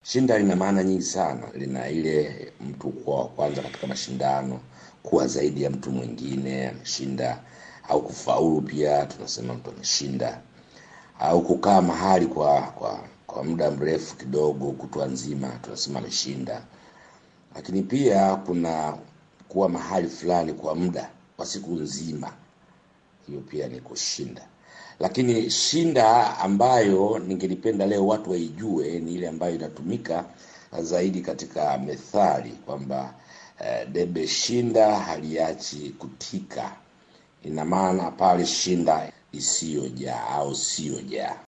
Shinda lina maana nyingi sana. Lina ile mtu kuwa wa kwanza katika mashindano, kuwa zaidi ya mtu mwingine ameshinda, au kufaulu pia tunasema mtu ameshinda, au kukaa mahali kwa kwa kwa muda mrefu kidogo, kutwa nzima tunasema ameshinda. Lakini pia kuna kuwa mahali fulani kwa muda wa siku nzima, hiyo pia ni kushinda. Lakini shinda ambayo ningelipenda leo watu waijue ni ile ambayo inatumika zaidi katika methali kwamba eh, debe shinda haliachi kutika. Ina maana pale shinda isiyojaa au siyojaa.